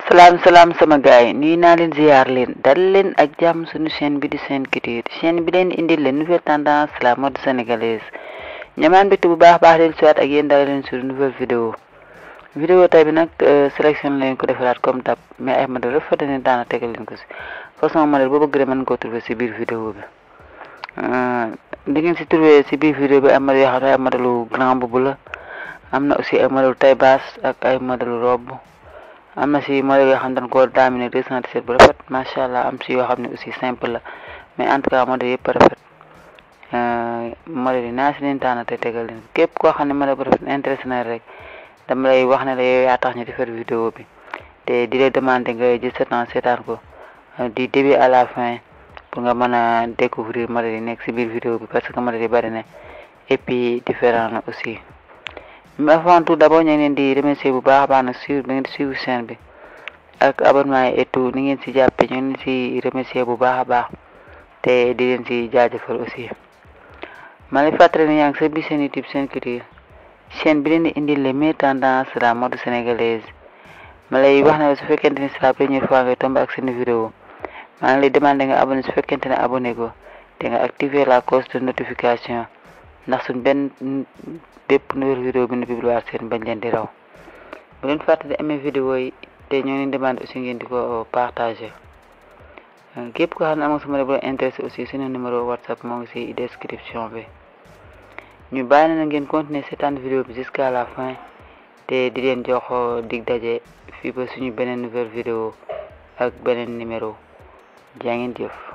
salaam salaam sama gaay nuyu naa leen ziar leen dal leen ak jàmm suñu chaîne bi di Sen Culture chaîne bi leen indil leen nouvelle tendance la mode sénégalaise ñamaan mbégte bu baax baax leen siwaat ak yéen dal leen sur nouvelle vidéo vidéo tay bi nag sélection leen ko defaraat comme tab mais ay modèle rafet ne daana tegal leen ko si façon modèle boo bëgg mën ko trouver si biir vidéo bi di ngeen si trouver si biir vidéo bi ay modèle yoo xam ne ay modèle grand boubou la am na aussi ay modèle taille basse ak ay modèle robe am na si modèle yoo xam ne dañ koo daamine 217 bu rafet macha allah am si yoo xam ne aussi simple la mais en tout cas modèle yëpp rafet modèle yi naa si leen taana te tegal leen képp koo xam ne modèle bu rafet intéressé na rek dama lay wax ne la yow yaa tax ñu defar vidéo bi te di lay demander nga jël sa temps seetaan ko du début à la fin pour nga mën a découvrir modèle yi nekk si biir vidéo bi parce que modèle yi bari na et puis différent na aussi mais avant tout d'abord ñu ngi leen di remercier bu baax a baax nag suivre bi ngeen di suivre chaîne bi ak abonnement yi et tout ni ngeen si jàppee ñu ngi leen si remercier bu baax a baax te di leen si jaajëfal aussi ma lay fàttali ne yaa ngi sa biir seen YouTube Sen Culture chaîne bi leen di indil les meilleures tendances de la mode sénégalaise ma lay wax ne su fekkente ni c'est la première fois ngay tomber ak seen vidéo maa ngi lay demander nga abonné su fekkente ne abonné ko te nga activer la cloche de notification ndax suñ benn bépp nouvelle vidéo bi nu publier seen bañ leen di raw bu leen fàtte di amee vidéo yi te ñoo leen demande aussi ngeen di ko partager képp ko xam ne amoo sama bu la intéressé aussi suñu numéro whatsapp moo ngi si description bi ñu bàyyi na ngeen continuer seetaan vidéo bi jusqu'à la fin te di leen jox dig daje fii ba suñu beneen nouvelle vidéo ak beneen numéro jaa ngeen jëf